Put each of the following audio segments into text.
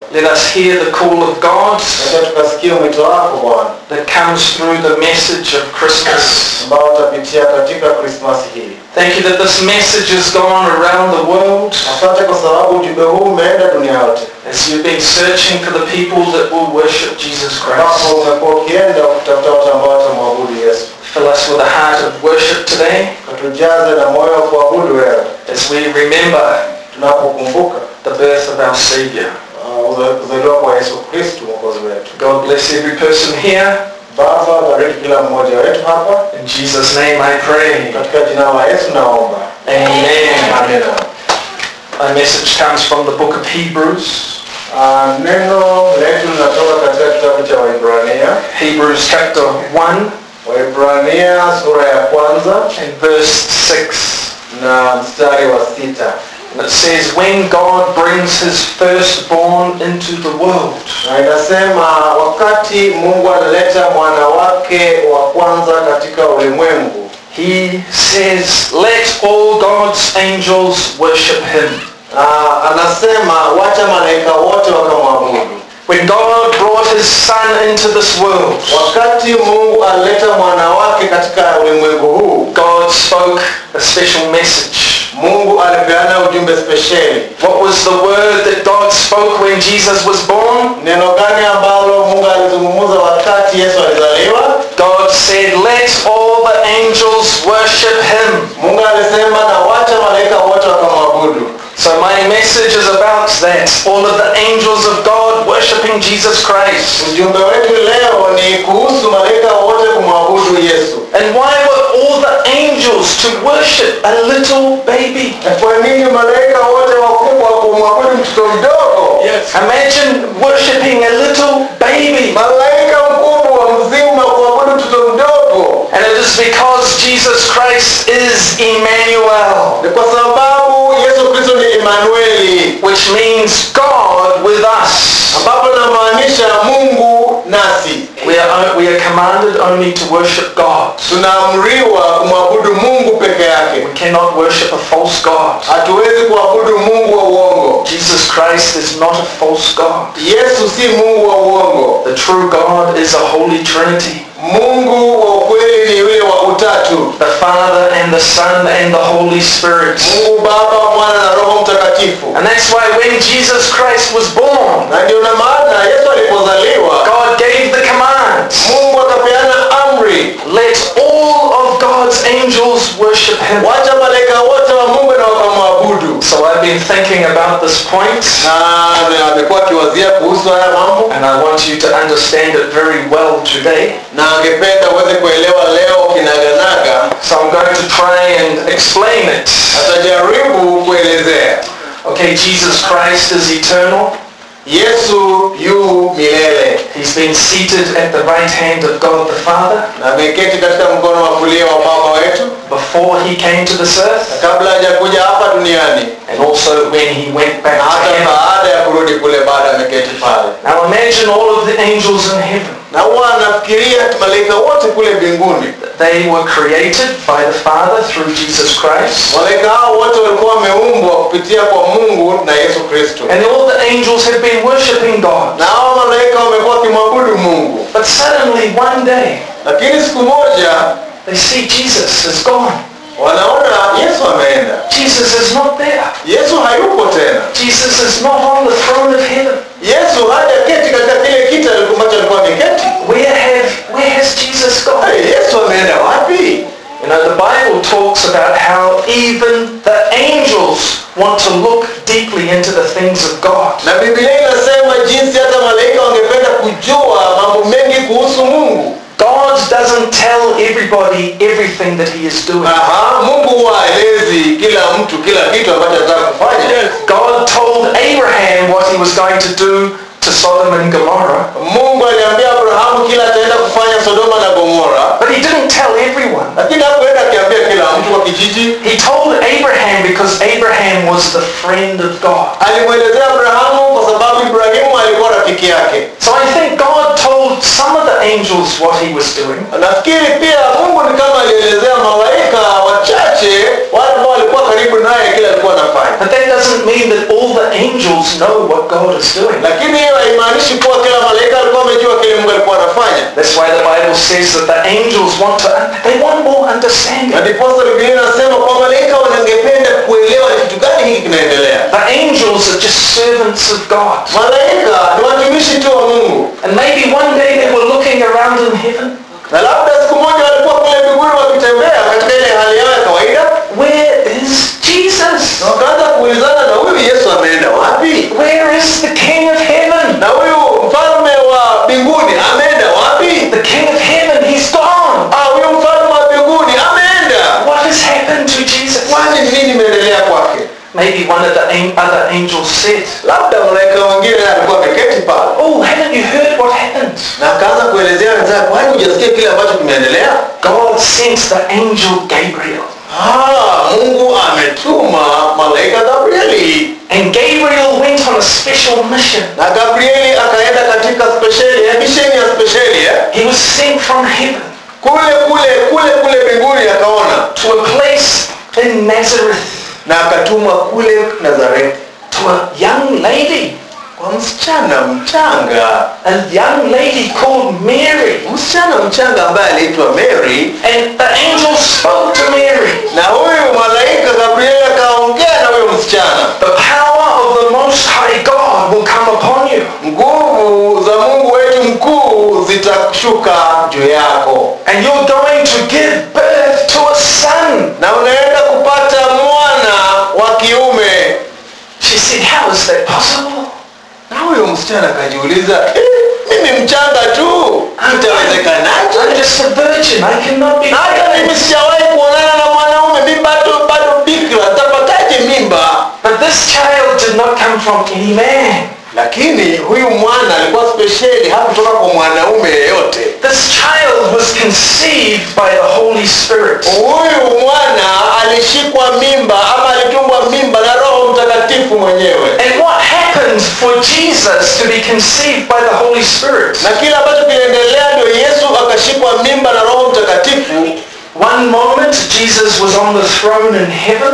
Let us hear the call of God Acha tukasikia mwito wako Bwana that comes through the message of Christmas. ambao utapitia katika Krismasi hii. Thank you that this message has gone around the world Asante kwa sababu ujumbe huu umeenda dunia yote, as you've been searching for the people that will worship Jesus ambapo Christ. umekuwa ukienda kutafuta watu ambao watamwabudu Yesu. Fill us with a heart of worship today Katujaze na moyo wa kuabudu wewe as we remember tunapokumbuka the birth of our Savior. uh, uza- kuzaliwa kwa Yesu Kristu mwokozi wetu. God bless every person here. Baba, bariki kila mmoja wetu hapa, In Jesus' name I pray. katika jina la Yesu naomba. Amen. Amen. My message comes from the book of Hebrews. Uh, neno letu linatoka katika kitabu cha Waibrania, Hebrews chapter 1 Waibrania sura ya kwanza and verse 6. na mstari wa sita. And it says, When God brings his firstborn into the world, na inasema wakati Mungu analeta mwana wake wa kwanza katika ulimwengu, he says, Let all God's angels worship him. uh, anasema wacha malaika wote wakamwabudu. When God brought his son into this world, Wakati Mungu alileta mwana wake katika ulimwengu huu, God spoke a special message. Mungu alipeana ujumbe spesheli. What was the word that God spoke when Jesus was born? Neno gani ambalo Mungu alizungumza wakati Yesu alizaliwa? God said, Let all the angels worship him. Mungu alisema na wacha malaika wote wakamwabudu. So my message is about that. All of the angels of God worshiping Jesus Christ. Ujumbe wetu leo ni kuhusu malaika wote kumwabudu Yesu. And why were all the angels to worship a little baby? Kwa nini malaika wote wakubwa kumwabudu mtoto mdogo? Imagine worshiping a little baby. Malaika mkubwa mzima kuabudu mtoto mdogo. And it is because Jesus Christ is Emmanuel, Ni kwa sababu Yesu Kristo ni Emanueli, which means God with us. ambapo inamaanisha Mungu nasi. We are, we are commanded only to worship God. Tunaamriwa kumwabudu Mungu peke yake. We cannot worship a false God. Hatuwezi kuabudu Mungu wa uongo. Jesus Christ is not a false God. Yesu si Mungu wa uongo. The true God is a holy trinity. Mungu wa ukweli ni yule wa utatu. The Father and the Son and the Holy Spirit. Mungu Baba, Mwana na Roho Mtakatifu. And that's why when Jesus Christ was born, Na ndio na maana Yesu alipozaliwa, God gave the command, Mungu akapeana amri, let all of God's angels worship him. wacha malaika wote wa Mungu na wakamwabudu. So I've been thinking about this point, Na amekuwa akiwazia kuhusu haya mambo, and I want you to understand it very well today. na angependa uweze kuelewa leo kinaganaga. So I'm going to try and explain it. Atajaribu kuelezea. Okay, Jesus Christ is eternal. Yesu yu milele He's been seated at the right hand of God the Father na ameketi katika mkono wa kulia wa Baba wetu, before he came to this earth na kabla hajakuja hapa duniani and also when he went back na to hata heaven. baada ya kurudi kule, baada ameketi pale. Now imagine all of the angels in heaven. Na huwa anafikiria malaika wote kule mbinguni, They were created by the Father through Jesus Christ. malaika hao wote walikuwa wameumbwa kupitia kwa Mungu na Yesu Kristo, And all the angels have been worshipping God. na hao malaika wamekuwa wakimwabudu Mungu. But suddenly one day Lakini siku moja they see Jesus is gone. wanaona Yesu ameenda, Jesus is not there. Yesu hayupo tena, Jesus is not on the throne of heaven. Yesu hajaketi katika kile kiti ambacho alikuwa ameketi. Where have where has Jesus gone? Hey, Yesu ameenda wapi? You know, the Bible talks about how even the angels want to look deeply into the things of God. Na Biblia inasema jinsi hata malaika wangependa kujua mambo mengi kuhusu Mungu. God doesn't tell everybody everything that he is doing. Aha, Mungu huwa haelezi kila mtu kila kitu ambacho anataka kufanya. God told Abraham what he was going to do to Sodom and Gomorrah, Mungu aliambia Abrahamu kila ataenda kufanya Sodoma na Gomora, but he didn't tell everyone. lakini hakuenda akiambia kila mtu kwa kijiji. He told Abraham because Abraham was the friend of God. Alimwelezea Abrahamu kwa sababu Ibrahimu alikuwa rafiki yake. So I think God told some of the angels what he was doing, Nafikiri pia Mungu ni kama alielezea malaika wachache wale ambao walikuwa karibu naye ambaye kile alikuwa anafanya But that doesn't mean that all the angels know what God is doing. lakini hiyo haimaanishi kuwa kila malaika alikuwa amejua kile mungu alikuwa anafanya That's why the Bible says that the angels want to, they want more na understanding. ndiposa biblia inasema kwa malaika wanangependa kuelewa ni kitu gani hiki kinaendelea The angels are just servants of God. malaika ni watumishi tu wa mungu And maybe one day they were looking around in heaven. na labda siku moja walikuwa kule mbinguni wakitembea katika ile hali yao ya kawaida Where is Jesus? na wakaanza kuulizana na huyu yesu ameenda wapi Where is the King of heaven? na huyu mfalme wa mbinguni ameenda wapi The King of heaven, he's gone. ah huyu mfalme wa mbinguni ameenda What has happened to Jesus? kwani ni nini imeendelea kwake Maybe one of the an- other angels said, labda malaika mwingine alikuwa ameketi pale Oh, haven't you heard what happened? na akaanza kuelezea wenzake kwani hujasikia kile ambacho kimeendelea God sent the angel Gabriel. ah mungu ametuma malaika gabrieli And Gabriel went on a special mission. na gabrieli akaenda katika spesheli ya misheni ya spesheli eh? He was sent from heaven kule kule kule kule mbinguni akaona to a place in Nazareth na akatumwa kule nazareti to a young lady, kwa msichana mchanga a young lady called Mary. msichana mchanga ambaye aliitwa mary And the angel spoke to Mary. na huyu malaika gabrieli akaongea na huyo msichana The power of the Most High God will come upon you. nguvu za mungu wetu mkuu zitashuka juu yako And you're going to give birth to a son. na unaenda kupata mwana wa kiume She said, how is that possible? na huyo msichana akajiuliza "Eh, mimi mchanga tu itawezekanaje I'm just a virgin. I cannot be na hata mimi sijawahi kuonana na mwanaume mi bado bado bikra tapataje mimba But this child did not come from any man. lakini huyu mwana alikuwa spesheli hakutoka kwa mwanaume yeyote This child was conceived by the Holy Spirit. huyu mwana alishikwa mimba ama alitumbwa mimba na roho mtakatifu mwenyewe And what happened for Jesus to be conceived by the Holy Spirit? na kile ambacho kiliendelea ndio yesu akashikwa mimba na roho mtakatifu One moment Jesus was on the throne in heaven.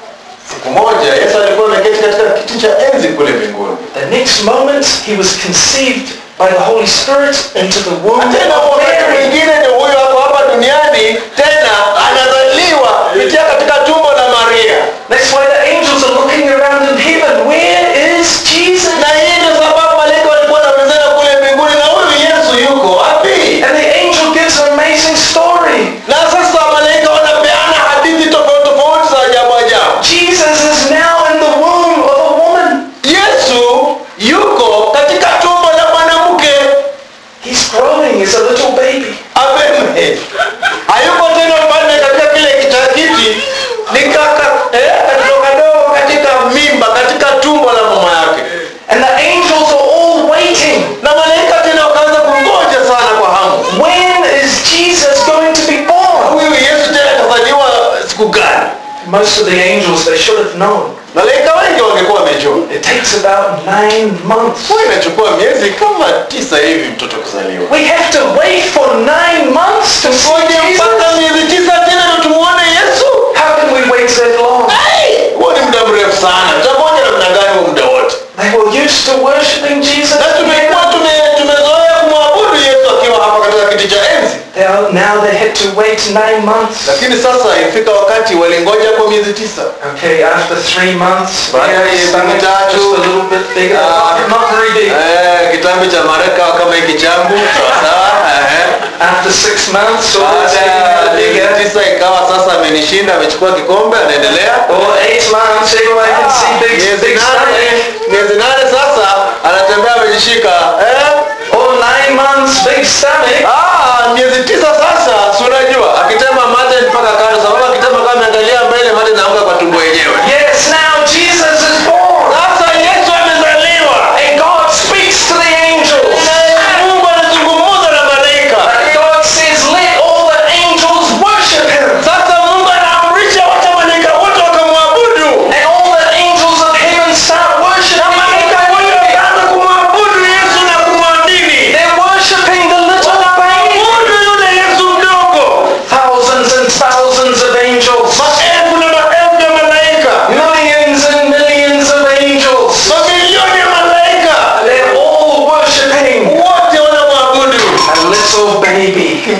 siku moja yesu alikuwa ameketi katika kiti cha enzi kule mbinguni The next moment he was conceived by the Holy Spirit into the womb Na tena of wakati Mary. mwingine ndio huyo ako hapa duniani tena anazaliwa kupitia katika tumbo la maria That's why the angels are looking around in heaven. Where is Jesus? na hii ndio sababu malaika walikuwa wanapezana kule mbinguni na huyu yesu yuko wapi And the angel gives an amazing story. na sasa malaika wanapeana hadithi tofauti tofauti za ajabu ajabu Jesus is now in the womb of a woman. yesu yuko katika tumbo la mwanamke He's growing as a little baby. abeme hayuko tena mfalme katika kile kitakiti ni kaka eh, katoto kadogo katika mimba katika tumbo la mama yake And the angels are all waiting. na malaika tena wakaanza kungoja sana kwa hamu When is Jesus going to be born? huyu yesu tena atazaliwa siku gani Most of the angels, they should have known. malaika wengi wangekuwa wamejua It takes about nine months. huwa inachukua miezi kama tisa hivi mtoto kuzaliwa We have to wait for nine months to see ngoje Jesus. mpaka miezi tisa tena ndio tumuone yesu How can we wait that long? Ai, huo ni muda mrefu sana tamoja namna gani huo muda wote They were used to worshiping Jesus. na tumekuwa tume- tumezoea kumwabudu yesu akiwa hapa katika kiti cha enzi They are- Now they had to wait nine months. lakini sasa ifika wakati walingoja kwa miezi tisa Okay, after three months, Baada ya yeah, miezi stomach mitatu, just a little bit bigger. ah, Not- not very big. eh, kitambi cha mareka kama hiki changu sawasawa eh. After six months, or baada ya miezi bigger. tisa ikawa sasa amenishinda amechukua kikombe anaendelea Or eight months, everyone can see big, miezi big nane stomach. miezi nane sasa anatembea amejishika eh? Or nine months, big stomach. Ah, miezi tisa sasa si unajua akitema mate mpaka kando sababu akitema kama ameangalia mbele mate naanguka kwa tumbo yenyewe Yes, now Jesus is born. sasa yesu amezaliwa And God speaks to the angels. Na mungu anazungumza na malaika God says, let all the angels worship him. sasa mungu anaamrisha wacha malaika wote wakamwabudu And all the angels of heaven start na malaika wote worshiping. wakaanza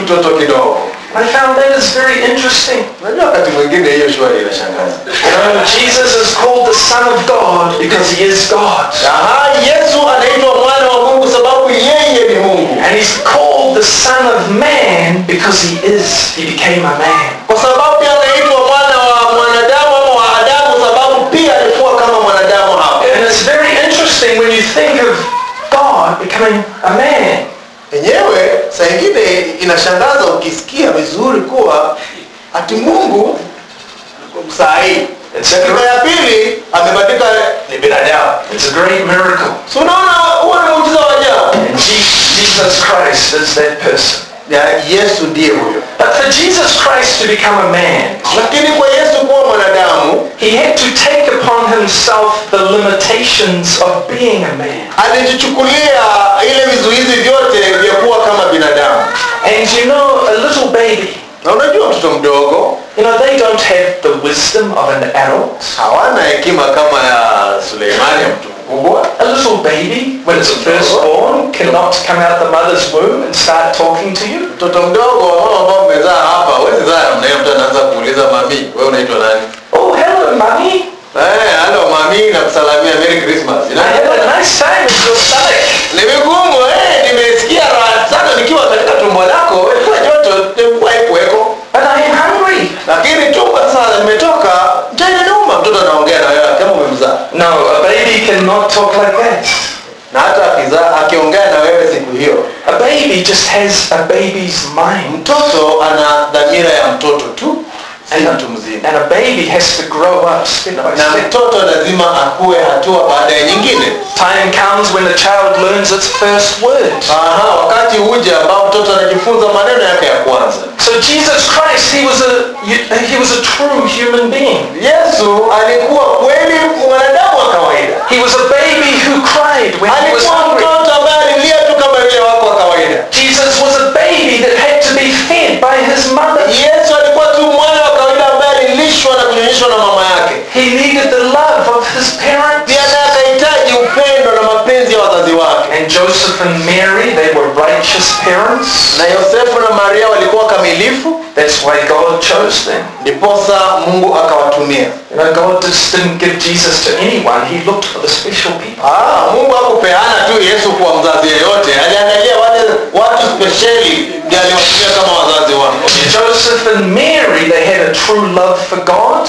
mtoto kidogo I found that is very interesting. unajua wakati mwingine hiyo shwari inashangaza You know, Jesus is called the Son of God because he is God. Aha, yesu anaitwa mwana wa mungu sababu yeye ni mungu And he's called the Son of Man because he is. He became a man. kwa sababu pia anaitwa mwana wa mwanadamu ama wa adamu sababu pia alikuwa kama mwanadamu hapo And it's very interesting when you think of God becoming a man. yenyewe saa ingine inashangaza ukisikia vizuri kuwa ati mungu saa hii It's a dakika great, ya pili amebadilika ni binadamu it's a great miracle. so unaona huo ni muujiza wa ajabu And Je- Jesus Christ is that person. ya yesu ndiye huyo But for Jesus Christ to become a man, lakini kwa yesu kuwa mwanadamu he had to take upon himself the limitations of being a man. alijichukulia ile vizuizi vyote vya kuwa kama binadamu And you know, a little baby, na unajua mtoto mdogo you know, they don't have the wisdom of an adult. hawana hekima kama ya suleimani ya mtu mkubwa A little baby, when it's first born, cannot come out the mother's womb and start talking to you. mtoto mdogo mama ambao mmezaa hapa wezi zaa mnaye mtu anaanza kuuliza mami wewe unaitwa nani Oh, hello, mummy. Eh, halo mami nakusalamia merry christmas I had a nice time in your stomach. ni vigumu eh, nimesikia raha sana nikiwa katika tumbo lako ilikuwa joto ilikuwa ikuweko But I am hungry. lakini tumbo sasa nimetoka njaa inaniuma mtoto anaongea na wewe kama umemzaa No, a baby cannot talk like that. na hata akizaa akiongea na wewe siku hiyo A baby just has a baby's mind. mtoto ana dhamira ya mtoto tu si mtu mzima And a baby has to grow up step by na step. mtoto lazima akue hatua baada ya nyingine Time comes when the child learns its first word. Aha, wakati huja ambao mtoto anajifunza maneno yake ya kwanza So Jesus Christ, he was a he was a true human being. yesu alikuwa kweli mwanadamu wa kawaida He was a baby who cried when he was alikuwa hungry. mtoto ambaye alilia tu kama vile wako wa kawaida Jesus was a baby that had to be fed by his mother. yesu alikuwa tu mwana wa kawaida ambaye alilishwa na kunyonyeshwa na mama yake He needed the love of his parents. pia naye akahitaji upendo na mapenzi ya wazazi wake And Joseph and Mary, they were righteous parents. na yosefu na maria walikuwa kamilifu That's why God chose them. ndiposa mungu akawatumia You know, God just didn't give Jesus to anyone. He looked for the special people. Ah, mungu hakupeana tu yesu kwa mzazi yeyote aliangalia wale watu spesheli ndio aliwatumia kama wazazi wake Joseph and Mary, they had a true love for God.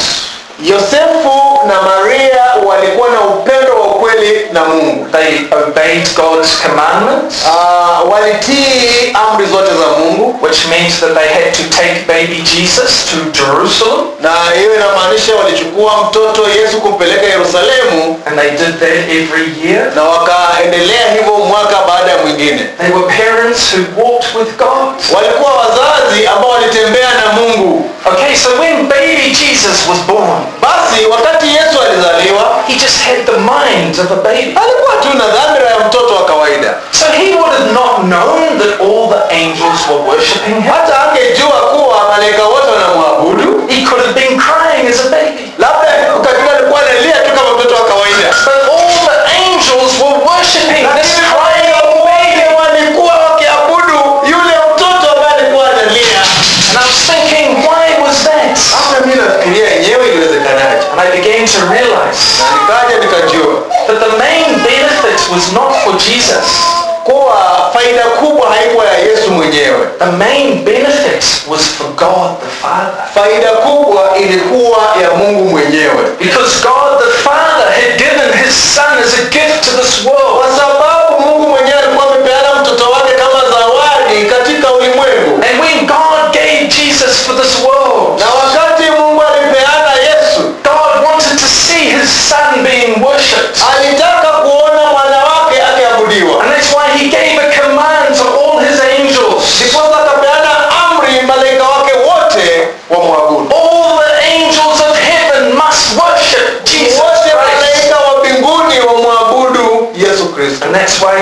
yosefu na maria walikuwa na upendo wa ukweli na mungu They obeyed God's commandments, Ah, walitii amri zote za mungu which meant that they had to take baby Jesus to Jerusalem. na hiyo inamaanisha walichukua mtoto yesu kumpeleka yerusalemu And they did that every year. na wakaendelea hivyo mwaka baada ya mwingine They were parents who walked with God. walikuwa wazazi ambao walitembea na mungu Okay, so when baby Jesus was born, basi wakati yesu alizaliwa he just had the mind of a baby. alikuwa tu na dhamira ya mtoto wa kawaida So he would have not known that all the angels were worshipping him. hata angejua kuwa malaika wote wanamwabudu He could have been crying as a baby. labda katika alikuwa analia tu kama mtoto wa kawaida But all the angels were worshipping this lakini crying malaika old wote baby. walikuwa wakiabudu yule mtoto ambaye alikuwa analia And I was thinking, why was that? hata mi nafikiria yenyewe iliwezekanaje And I began to realize na nikaja nikajua that the main benefit was not for Jesus. kuwa faida kubwa haikuwa ya yesu mwenyewe The main benefit was for God the Father. faida kubwa ilikuwa ya mungu mwenyewe Because God the Father had given his Son as a gift to this world. kwa sababu mungu mwenyewe alikuwa amepeana mtoto wake kama zawadi katika ulimwengu And when God gave Jesus for this world, na wakati mungu alipeana yesu God wanted to see his Son being worshipped. alitaka kuona mwana wake akiabudiwa And that's why he gave a command to all his angels. ndiposa akapeana amri malaika wake wote wamwabudu All the angels of heaven must worship Jesus wote Christ. malaika wa mbinguni wamwabudu yesu kristo And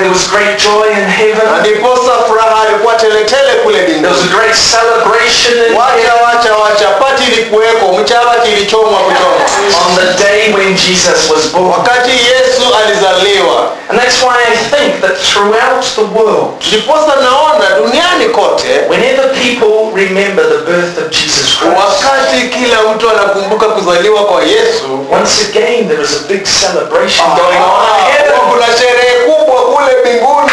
there was great joy in na heaven. ndiposa furaha ilikuwa teletele kule There was mbinguni a great celebration in wacha heaven wacha wacha pati ilikuweko mchawati ilichomwa kuchomwa on the day when Jesus was born. wakati yesu alizaliwa And that's why I think that throughout the world, ndiposa naona duniani kote whenever people remember the birth of Jesus Christ, wakati kila mtu anakumbuka kuzaliwa kwa yesu once again there is a big celebration going on in ah, heaven. kuna sherehe kubwa kule mbinguni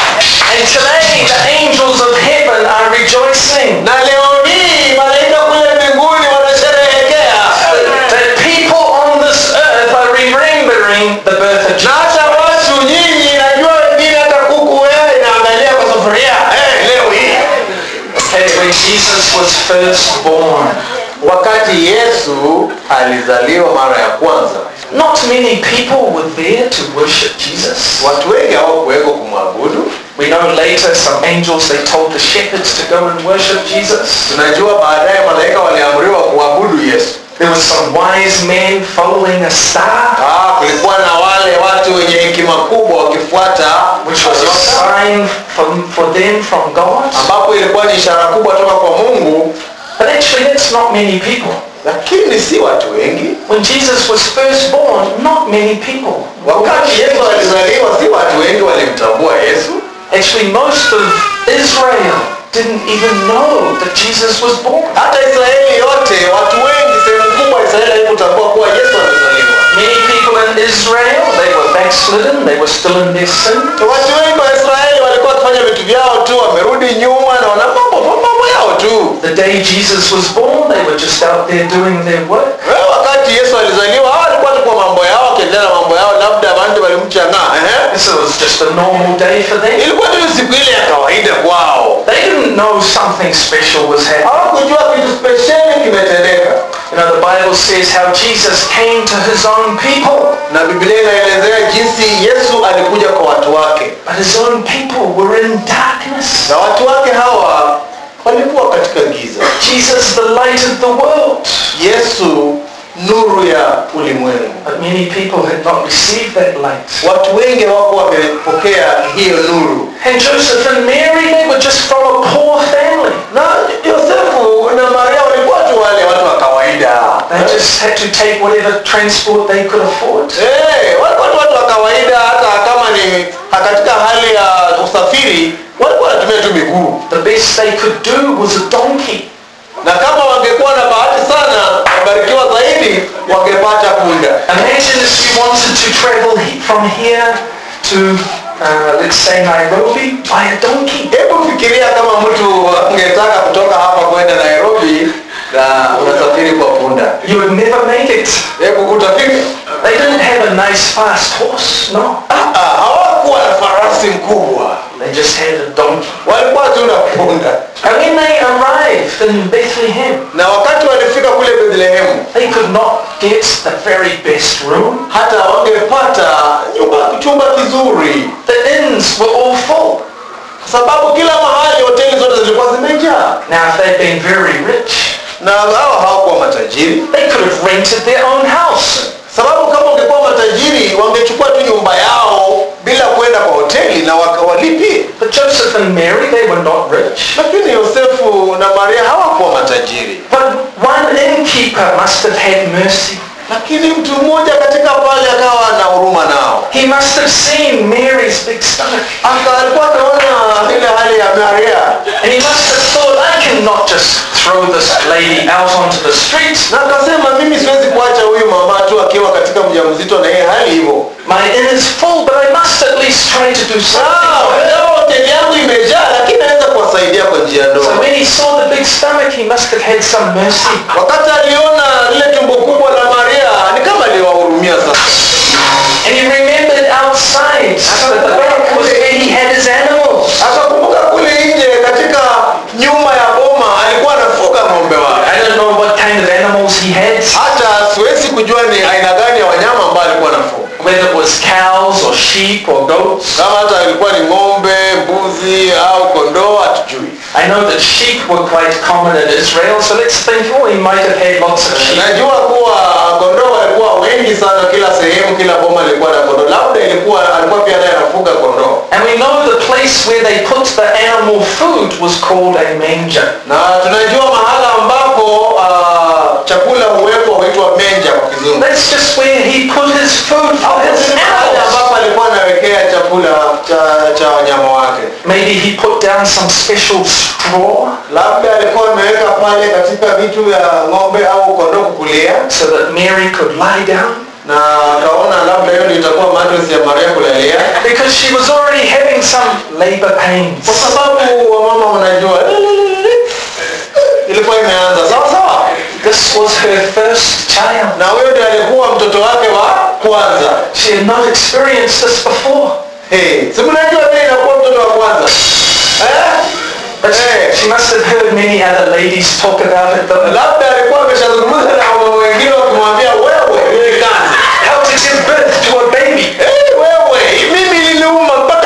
And today the angels of heaven are rejoicing na leo hii malaika kule mbinguni wanasherehekea that people on this earth are remembering the birth of na Jesus. hata watu nyinyi najua wengine hata kuku wewe inaangalia kwa sufuria eh, leo hii Okay, when Jesus was first born, wakati yesu alizaliwa mara ya kwanza not many people were there to worship Jesus. watu wengi hawakuweko kumwabudu We know later some angels they told the shepherds to go and worship Jesus. tunajua baadaye malaika waliamriwa kuabudu yesu There were some wise men following a star, ah, kulikuwa na wale watu wenye hekima kubwa wakifuata which was a nyota, sign from, for them from God. ambapo ilikuwa ni ishara kubwa toka kwa mungu But actually that's not many people. lakini si watu wengi When Jesus was first born, not many people. wakati yesu alizaliwa si watu wengi walimtambua yesu Actually, most of Israel didn't even know that Jesus was born. hata israeli yote watu wengi sehemu kubwa ya israeli haikutambua kuwa yesu amezaliwa Many people in Israel, they were backslidden, they were still in their sin. watu wengi wa israeli walikuwa wakifanya vitu vyao tu wamerudi nyuma na wana mambo mambo yao tu The day Jesus was born, they were just out there doing their work. Wewe wakati yesu alizaliwa hawa walikuwa tu kwa mambo yao wakiendelea na mambo yao labda bantu walimchang'aa ehe. So it was just a normal day for them. ilikuwa tu siku ile ya kawaida kwao They didn't know something special was happening. hawakujua kitu spesheli kimetendeka You know, the Bible says how Jesus came to his own people, na biblia inaelezea jinsi yesu alikuja kwa watu wake but his own people were in darkness. na watu wake hawa walikuwa katika giza Jesus, the light of the world. yesu nuru ya ulimwengu But many people had not received that light. watu wengi hawakuwa wamepokea hiyo nuru And Joseph and Mary, they were just from a poor family. na yosefu na maria walikuwa tu wale watu wa kawaida They just had to take whatever transport they could afford. Eh, walikuwa tu watu wa kawaida hata kama ni katika hali ya usafiri walikuwa wanatumia tu miguu The best they could do was a donkey. na kama wangekuwa na bahati sana wabarikiwa zaidi wangepata punda Imagine if you wanted to travel he- from here to, uh, let's say Nairobi, by a donkey. hebu fikiria kama mtu angetaka kutoka hapa kwenda nairobi na unasafiri kwa punda You would never make it. hebu utafika They didn't have a nice fast horse, no. Ah, ah, hawakuwa na farasi mkubwa They just had a donkey. walikuwa tu na punda And when they arrived in Bethlehem, na wakati walifika kule bethlehemu they could not get the very best room. hata wangepata nyumba chumba kizuri The inns were all full. kwa sababu kila mahali hoteli zote zilikuwa zimejaa Now if they'd been very rich, na hao hawakuwa matajiri they could have rented their own house. sababu kama ungekuwa matajiri wangechukua tu nyumba yao bila kwenda kwa hoteli na wakawalipie But Joseph and Mary, they were not rich. lakini yosefu na maria hawakuwa matajiri But one innkeeper must have had mercy. lakini mtu mmoja katika pale akawa na huruma nao He must have seen Mary's big stomach. Aka- alikuwa anaona ile hali ya maria And he must have thought, I cannot just throw this lady out onto the streets. na akasema mimi siwezi kuacha huyu mama tu akiwa katika mjamzito na yeye hali hivyo My inn is full, but I must at least try to do Ah, something. leo hoteli yangu imejaa lakini naweza kuwasaidia kwa njia So ndogo when he saw the big stomach, he must have had some mercy. wakati aliona lile tumbo kubwa la maria ni kama aliwahurumia sasa And he remembered outside at the back was where he had his animals. akakumbuka kule nje katika nyuma ya boma alikuwa anafuga ng'ombe wake I don't know what kind of animals he had, hata siwezi kujua ni aina gani ya wanyama ambao alikuwa anafuga whether it was cows or sheep or goats. kama hata alikuwa ni ng'ombe mbuzi au kondoo hatujui I know that sheep were quite common in Israel, so let's think, oh, he might have had lots of sheep. najua kuwa kondoo walikuwa wengi wengi sana kila sehemu kila boma ilikuwa na kondoo labda ilikuwa alikuwa pia naye anafuga kondoo And we know the place where they put the animal food was called a manger. na tunajua mahala ambapo uh, chakula huwekwa huitwa menja kwa kizungu That's just where he put his food for his mahali animals. ambapo alikuwa anawekea chakula cha, cha wanyama wake Maybe he put down some special straw labda alikuwa ameweka pale katika vitu vya ng'ombe au kondoo kukulia so that Mary could lie down. na akaona labda hiyo ndio itakuwa mattress ya maria kulalia Because she was already having some labor pains. kwa sababu wamama wanajua ilikuwa imeanza sawa sawa This was her first child. na huyo ndio alikuwa mtoto wake wa kwanza She had not experienced this before. hey, si mnajua vile inakuwa mtoto wa kwanza eh? But she, Eh. she must have heard many other ladies talk about it. Though. labda alikuwa ameshazungumza na wamama wengine wakimwambia wewe ulikana How to give birth to a baby. hey, wewe mimi iliniuma mpaka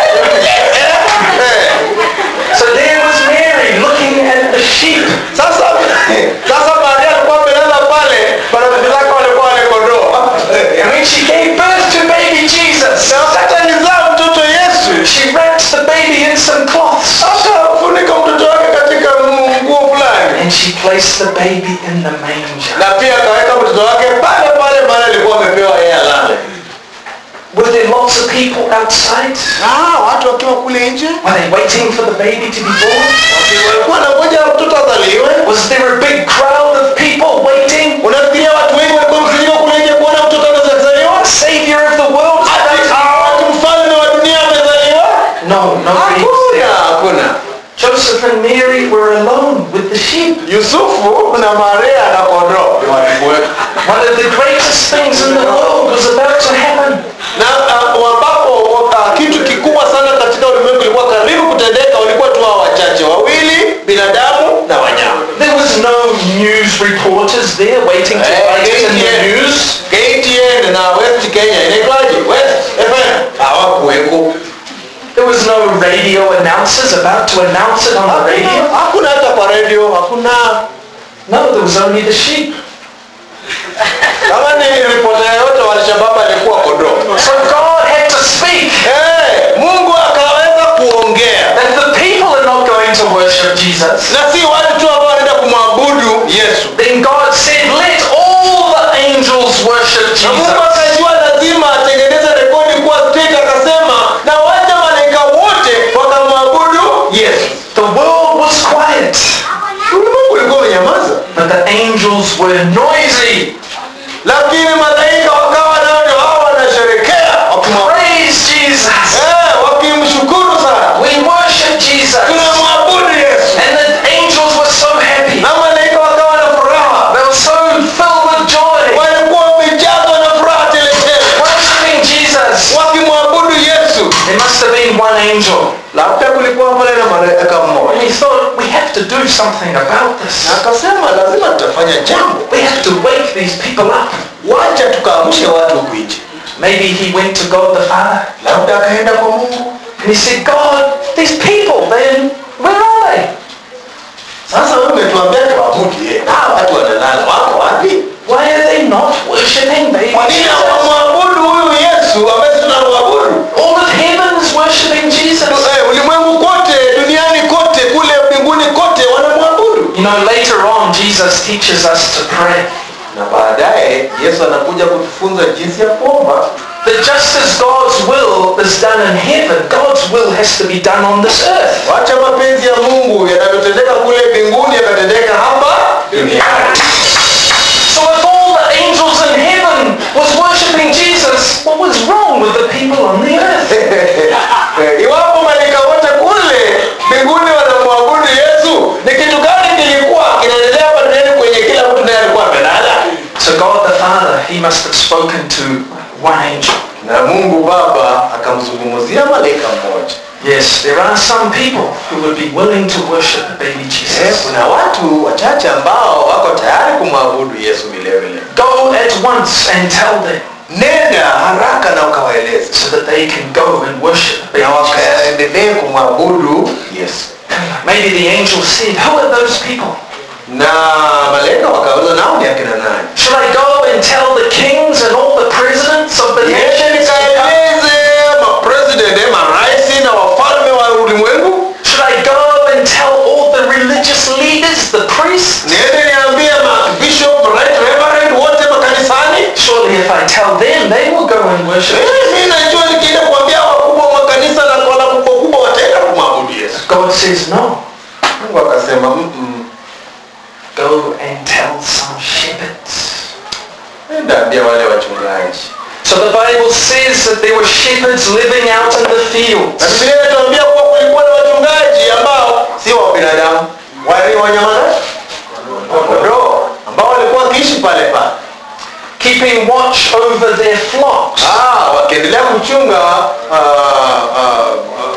Eh. So there was Mary looking at the sheep. sasa sasa Maria alikuwa amelala pale marafiki zake walikuwa wale kondoo And when she gave birth to baby Jesus, na wakati alizaa mtoto Yesu she wrapped the baby in some cloths. akafunika mtoto wake katika nguo fulani And she placed the baby in the manger. na pia akaweka mtoto wake pale pale mahali alikuwa amepewa yeye alale Were there lots of people outside? ah watu wakiwa kule nje Were they waiting for the baby to be born? walikuwa wanangoja mtoto azaliwe Was there a big crowd of people waiting? unafikiria watu wengi walikuwa mkusanyika kule nje kuona mtoto anazaliwa The Savior of the world is about ati to ati mfalme wa dunia amezaliwa No, nobody was hakuna there. hakuna Joseph and Mary were alone with the sheep. yusufu na maria na kondoo One of the greatest things in the world was about to happen. na uh, ambapo uh, kitu kikubwa sana katika ulimwengu ilikuwa karibu kutendeka walikuwa tu hao wachache wawili binadamu na wanyama There was no news reporters there waiting to Eh, write it in the KTN. news. KTN na West Kenya inaitwaje West FM hawakuweko There was no radio announcers about to announce it on the radio. hakuna hata kwa radio hakuna No, there was only the sheep. kama ni ripota yoyote wa Alshabab alikuwa kondoo So God had to speak Eh, Mungu akaweza kuongea that the people are not going to worship Jesus. na si watu tu ambao wanaenda kumwabudu Yesu Then God said, let all the angels worship na Mungu Jesus. akajua lazima atengeneze rekodi kuwa strict akasema na wacha malaika wote wakamwabudu Yesu The world was quiet, ulimwengu ulikuwa umenyamaza but the angels were noisy. lakini malaika wakawa nao ndio hao wanasherekea wakimwabudu Praise Jesus. eh, wakimshukuru sana We worship Jesus. tunamwabudu Yesu And the angels were so happy. na malaika wakawa na furaha They were so filled with joy. walikuwa wamejazwa na furaha teletele Worshiping Jesus. wakimwabudu Yesu There must have been one angel. labda kulikuwa pale na malaika And mmoja he thought, we have to do something about na this. akasema lazima tutafanya jambo We have to wake these people up. wacha tukaamshe watu huku nje Maybe he went to God the Father labda akaenda kwa Mungu and he said, God, these people, then where are they? sasa wewe umetuambia tuabudu yeye hawa watu wanalala wako wapi Why are they not worshiping baby kwa nini Jesus? hawamwabudu huyu Yesu ambaye tunamwabudu All of heaven is worshiping Jesus. Eh, ulimwengu kote duniani kote kule mbinguni kote wanamwabudu You know, later on, Jesus teaches us to pray. na baadaye Yesu anakuja kutufunza jinsi ya kuomba That just as God's will is done in heaven, God's will has to be done on this earth. wacha mapenzi ya Mungu yanavyotendeka kule mbinguni yakatendeka hapa duniani So if all the angels in heaven was worshiping Jesus, what was wrong with the people on the earth? Eh, iwapo malaika wote kule mbinguni wanamwabudu Yesu ni kitu gani kilikuwa kinaendelea hapa duniani kwenye kila mtu naye alikuwa amelala So God the Father, he must have spoken to one angel. na Mungu Baba akamzungumzia malaika mmoja Yes, there are some people who would be willing to worship the baby Eh, Jesus. kuna watu wachache ambao wako tayari kumwabudu Yesu vile vile Go at once and tell them nenda haraka na ukawaeleze so that they can go and worship the na baby Jesus. wakaendelee kumwabudu Yesu Maybe the angel said, who are those people? na malaika wakauliza nao ni akina nani Should I go and tell the kings and all the presidents of the niende nations? to come? nikaeleze mapresident eh, marais na wafalme wa ulimwengu Should I go and tell all the religious leaders, the priests? niende niambie mabishop right reverend wote makanisani Surely if I tell them, they will go and worship. Eh, mi najua nikienda kuambia wakubwa wa makanisa na wala kubwa kubwa wataenda kumwabudu yesu God says no. mungu akasema "Mm-mm, Go and tell some shepherds. enda ambia wale wachungaji So the Bible says that there were shepherds living out in the na fields. bibilia inatuambia kuwa kulikuwa na wachungaji ambao sio wa binadamu wale wanyama kondoo ambao walikuwa wakiishi pale pale keeping watch over their flocks. Ah, wakiendelea kuchunga ah, ah, ah,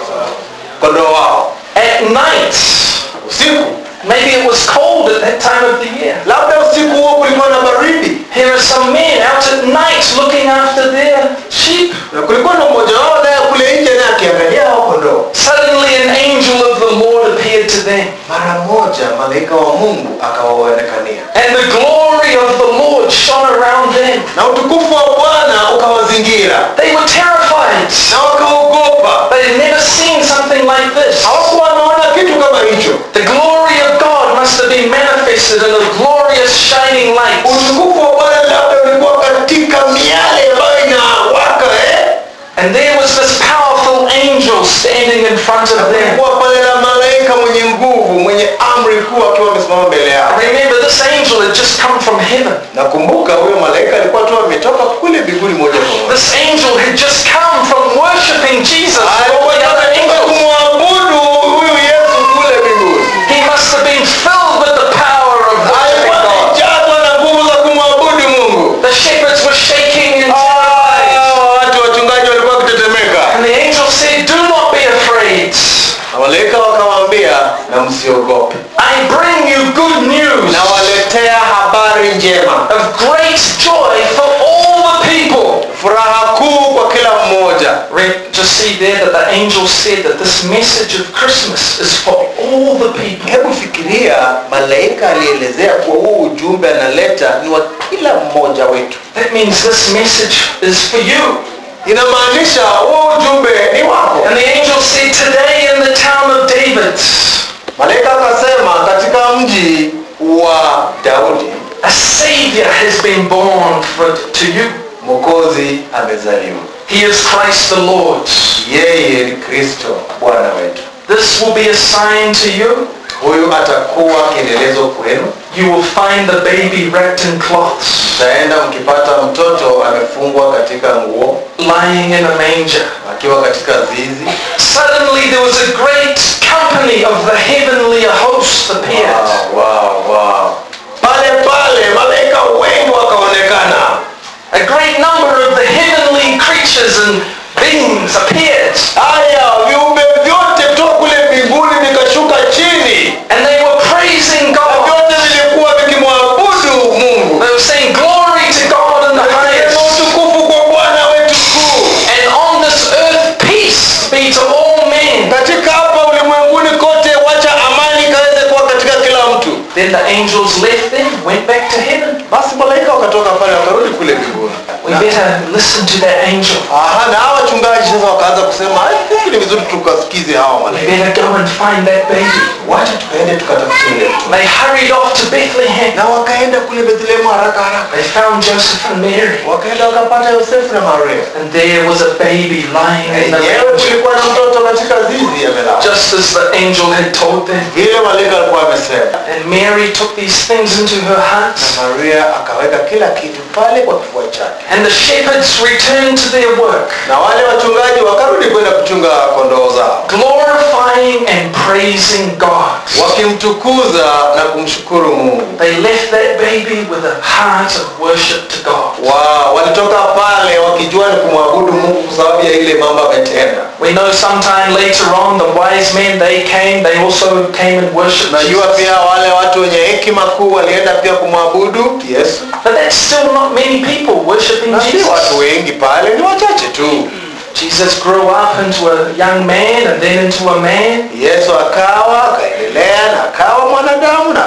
kondoo wao At night, usiku maybe it was cold at that time of the year. labda usiku huo kulikuwa na baridi Here are some men out at night looking after their sheep. na kulikuwa na mmoja wao naye kule nje naye akiangalia hao kondoo Suddenly an angel of the Lord appeared to them. mara moja malaika wa mungu akawaonekania And the glory of the Lord shone around them. na utukufu wa bwana ukawazingira They were terrified. na wakaogopa They had never seen something like this. hawakuwa wanaona kitu kama hicho The glory of God must have been manifested in a glorious shining light. utukufu wa bwana labda ulikuwa katika miale ambayo inawaka eh? And there was this powerful angel standing in front of them. kulikuwa pale na malaika mwenye nguvu mwenye amri kuu akiwa amesimama mbele yao Remember, this angel had just come from heaven. nakumbuka huyo malaika alikuwa tu ametoka kule mbinguni moja kwa moja This angel had just come from worshiping Jesus. with all alikuwa the other ametoka angels. kumwabudu huyu yesu kule mbinguni He must have been filled with the power of worshiping alikuwa God. amejazwa na nguvu za kumwabudu mungu The shepherds were shaking in Ah, terror. watu wachungaji walikuwa wakitetemeka And the angel said, Do not be afraid. na malaika wakawaambia na msiogope I bring you good news nawaletea habari njema of great joy for all the people. furaha kuu kwa kila mmoja Read, just see there that the angel said that this message of Christmas is for all the people. hebu fikiria malaika alielezea kuwa huu ujumbe analeta ni wa kila mmoja wetu That means this message is for you. inamaanisha huu ujumbe ni wako And the angel said, Today in the town of David, malaika akasema katika mji wa daudi a Savior has been born for, to you. mwokozi amezaliwa He is Christ the Lord. yeye ni kristo bwana wetu This will be a sign to you. huyu atakuwa kielelezo kwenu You will find the baby wrapped in cloths, mtaenda mkipata mtoto amefungwa katika nguo lying in a manger. akiwa katika zizi Suddenly there was a great company of the heavenly host appeared. wow, wow, wow. pale pale malaika wengi wakaonekana A great number of the heavenly creatures and beings appeared. haya viumbe vyote kutoka kule mbinguni vikashuka chini And they were praising na God. vyote vilikuwa vikimwabudu mungu They were saying, Glory to God in the Vikisema highest. utukufu kwa bwana wetu kuu And on this earth, peace be to all men. katika hapa ulimwenguni kote wacha amani ikaweze kuwa katika kila mtu Then the angels left them, went back to heaven. basi malaika wakatoka pale wakarudi kule mbinguni We better listen to that angel. Aha, na hawa wachungaji sasa wakaanza kusema "Ai, kumbe ni vizuri tukasikize hawa We malaika better go and find that baby. wacha tukaende tukatafute yule mtoto." They hurried off to Bethlehem. na wakaenda kule bethlehemu haraka haraka They found Joseph and Mary. wakaenda wakapata yosefu na maria And there was a baby lying in the enyewe manger. kulikuwa na mtoto katika zizi amelala Just as the angel had told them. vile malaika alikuwa amesema And Mary took these things into her heart. na maria akaweka kila kitu pale kwa kifua chake And the shepherds returned to their work, na wale wachungaji wakarudi kwenda kuchunga kondoo zao glorifying and praising God. wakimtukuza na kumshukuru mungu They left that baby with a heart of worship to God. wa walitoka pale wakijua ni kumwabudu mungu kwa sababu ya ile mambo ametenda We know sometime later on the wise men, they came, they also came and worshipped najua Jesus. pia wale watu wenye hekima kuu walienda pia kumwabudu yesu But that's still not many people worshipping na si Jesus. watu wengi pale ni wachache tu Jesus grew up into a young man and then into a man. yesu akawa akaendelea na akawa mwanadamu na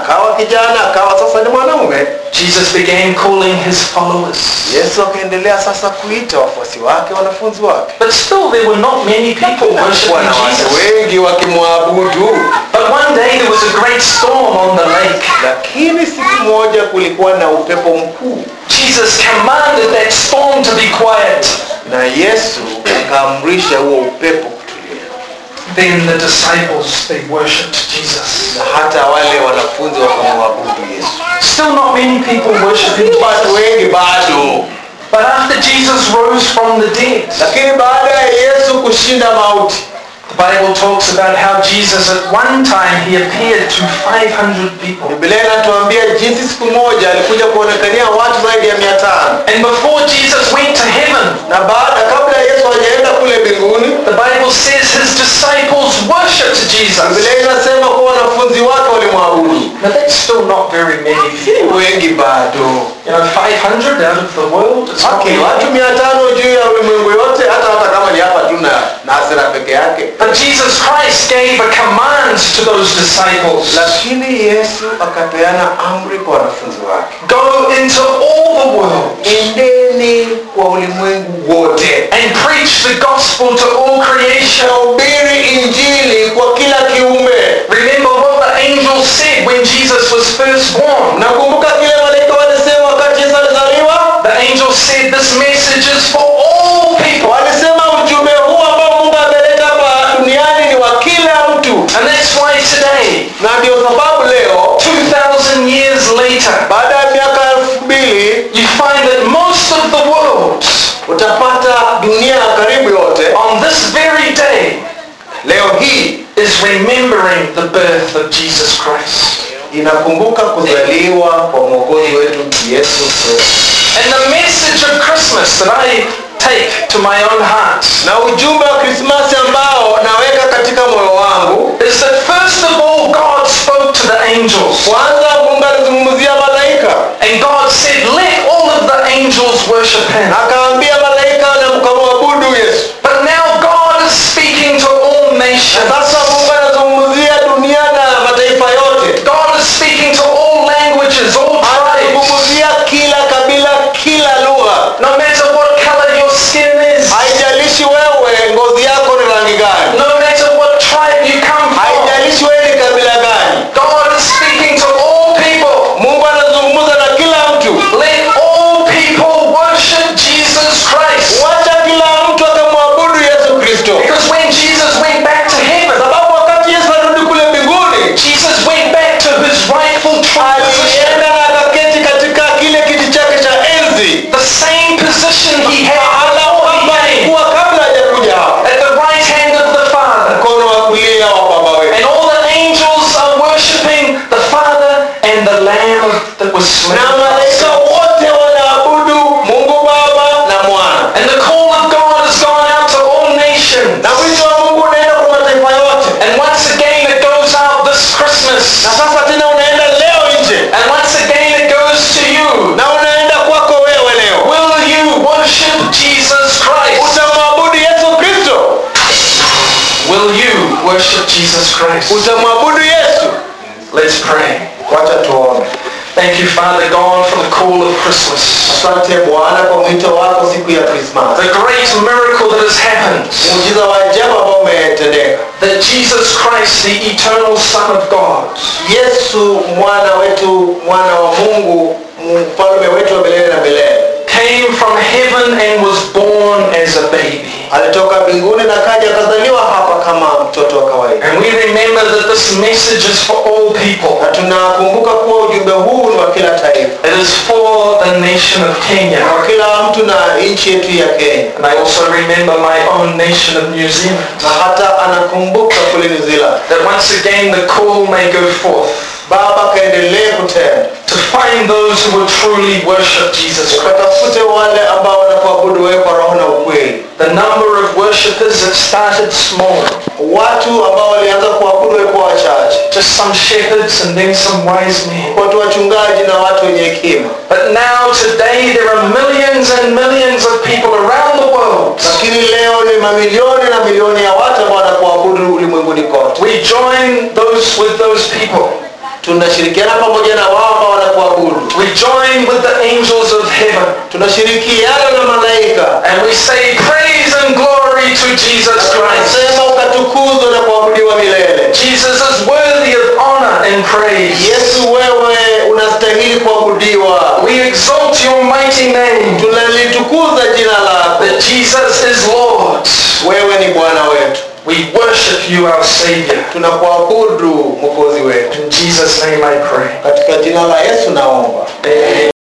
akawa kijana akawa sasa ni mwanaume Jesus began calling his followers. yesu akaendelea sasa kuita wafuasi wake wanafunzi wake But still, there were not many people worshiping wana watu Jesus. wengi wakimwabudu But one day there was a great storm on the lake. lakini siku moja kulikuwa na upepo mkuu Jesus commanded that storm to be quiet. na yesu akaamrisha huo upepo kutulia Then the disciples, they worshipped Jesus. na hata wale wanafunzi wakamwabudu yesu Still not many people worshiping watu Jesus. wengi bado But after Jesus rose from the dead, lakini baada ya yesu kushinda mauti the Bible talks about how Jesus at one time he appeared to 500 people. biblia inatuambia jinsi siku moja alikuja kuonekania watu zaidi ya mia tano And before Jesus went to heaven, na baada kabla yesu hajaenda kule mbinguni the Bible says his disciples worshipped Jesus. biblia inasema kuwa wanafunzi wake walimwabudu Now that's still not very many people. wengi bado You know, 500 out of the world, it's not okay, many. watu mia tano juu ya ulimwengu yote hata hata kama ni hapa tu na nasira peke yake But Jesus Christ gave a command to those disciples. lakini yesu akapeana amri kwa wanafunzi wake Go into all the world endeni kwa ulimwengu wote and preach the gospel to all creation. hubiri injili kwa kila kiumbe Remember what the angels said when Jesus was first born. nakumbuka kile malaika walisema wakati yesu alizaliwa The angels said this message is for all people. walisema ujumbe huu ambao mungu ameleta hapa duniani ni wa kila mtu And that's why today, na ndio sababu leo 2,000 years later, baada ya miaka elfu mbili you find that most of the world utapata dunia karibu yote on this very day leo hii is remembering the birth of Jesus Christ. inakumbuka kuzaliwa kwa mwokozi wetu yesu kristo And the message of Christmas that I take to my own heart na ujumbe wa krismasi ambao naweka katika moyo wangu is that first of all God spoke to the angels. kwanza mungu alizungumzia malaika And God said, let all of the angels worship him. akaambia malaika na mkamwabudu yesu But now God is speaking to all na nations. sasa mungu anazungumzia dunia na mataifa yote God is speaking to all languages, all tribes. anazungumzia kila kabila kila lugha No matter what color your skin is. haijalishi wewe ngozi yako ni rangi gani No matter what tribe you come from. haijalishi wewe ni kabila gani God is speaking to all people. mungu anazungumza na kila mtu Let all people worship Jesus Christ. wacha kila mtu akamwabudu yesu kristo Because when Jesus went back to heaven, sababu wakati yesu arudi kule mbinguni Jesus went back to his rightful true position. alienda na akaketi katika kile kiti chake cha enzi The same position he had mahala before he kwamba came. alikuwa kabla hajakuja hapa At the right hand of the Father. mkono wa kulia wa baba And wetu all the angels are worshipping the Father and the Lamb that was slain. na malaika wote wanaabudu mungu baba na mwana And the call of God has gone out to all nations. na wito wa mungu unaenda kwa mataifa yote And once again it goes out this Christmas. na sasa tena unaenda leo nje And once again it goes to you. na unaenda kwako wewe leo Will you worship Jesus Christ? utamwabudu yesu kristo Will you worship Jesus Christ? utamwabudu yesu Let's pray. wacha tuone Thank you, Father God, for the call of Christmas. asante bwana kwa mwito wako siku ya krismas The great miracle that has happened. muujiza wa ajabu ambao umetendeka That Jesus Christ, the eternal Son of God, yesu mwana wetu mwana wa mungu mfalme wetu wa milele na milele came from heaven and was born as a baby. alitoka mbinguni na kaja akazaliwa hapa kama mtoto wa kawaida And we remember that this message is for all people. na tunakumbuka kuwa ujumbe huu ni wa kila taifa It is for the nation of Kenya. kwa kila mtu na nchi yetu ya kenya And I also remember my own nation of New Zealand. na hata anakumbuka kule new zealand That once again the call may go forth baba kaendelee kutenda to find those who will truly worship Jesus Christ. ukatafute wale ambao wanakuabudu wewe kwa roho na ukweli The number of worshippers that started small, watu ambao walianza kuabudu wewe kwa wachache just some shepherds and then some wise men. watu wachungaji na watu wenye hekima But now today there are millions and millions of people around the world. lakini leo ni mamilioni na milioni ya watu ambao wanakuabudu ulimwenguni kote We join those with those people tunashirikiana pamoja na wao ambao wanakuabudu We join with the angels of heaven tunashirikiana na malaika and we say praise and glory to Jesus Christ. tunasema ukatukuzwa na kuabudiwa milele Jesus is worthy of honor and praise. yesu wewe unastahili kuabudiwa We exalt your mighty name tunalitukuza jina lako that Jesus is Lord. wewe ni bwana wetu We worship you, our Savior. tunakuabudu mwokozi wetu In Jesus' name I pray. katika jina la yesu naomba Amen.